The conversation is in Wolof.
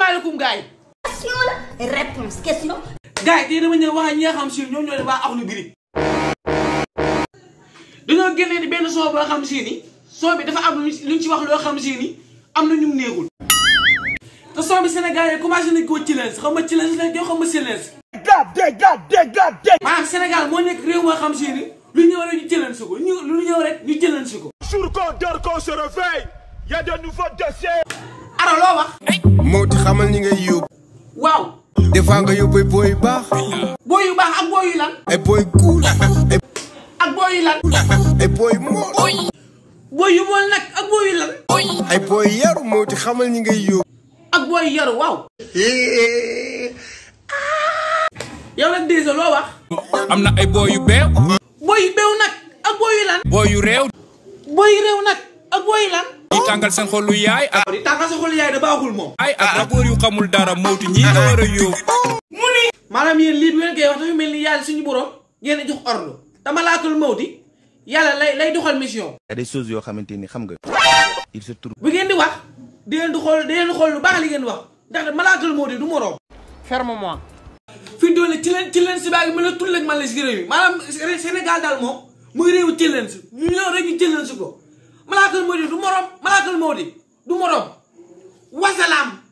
salaamaaleykum gars yi. question la réponse question. gars yi tey dama ñëw wax ak ñi nga xam si ñoom ñoo ne waa Akhlou Brick. dañoo génnee ni benn son boo xam si ni son bi dafa am lu ñu ci wax loo xam si ni am na ñu mu neexul. te son bi Sénégal yi commencé nañ koo challenge xam nga challenge lañ koy xam nga challenge. maanaam Sénégal moo nekk réew moo xam si ni lu ñëw rek ñu challenge ko ñu lu ñëw rek ñu challenge ko. Jour qu'on dort, qu'on se réveille, il y a de nouveaux dossiers. ara loo wax. moo ti xamal ñi ngay yóbbu. waaw. des fois nga yóbbu ay booy yu baax. booy yu baax ak booy yu lan. ay booy cool. ay ak booy yu lan. ay booy mool. booy yu mool nag ak booy yu lan. ay booy yaru moo ti xamal ñi ngay yóbbu. ak booy yu yaru waaw. yow nag déjà loo wax. am na ay booy yu beew booy yu beew nag ak booy yu lan. booy yu réew booy yu réew nag ak booy yu lan. yi tàngal seen xolu yaay ak di tàngal sa xol yaay da baaxul moom. ay ak rapport yu xamul dara mawti ñii nga war a yóbbu maanaam yéen lii bi ngeen koy wax dafa mel ni yàlla suñu borom ngeen jox ordre te malaatul mawti yàlla lay lay doxal mission. y a des choses yoo xamante ni xam nga il se trouve bu ngeen di wax di ngeen di xool di ngeen di xool lu baax li ngeen di wax ndax malaatul mawti du moroom. Ferme-moi. fi mu toll nii ci leen ci leen si baagi mën a tull ak man la si réew mi maanaam Sénégal daal moom muy réewu ci leen si ñu ñëw rek ñu ci leen si ko malaatul mawti du moroom malaatul mawti du moroom wasalaam.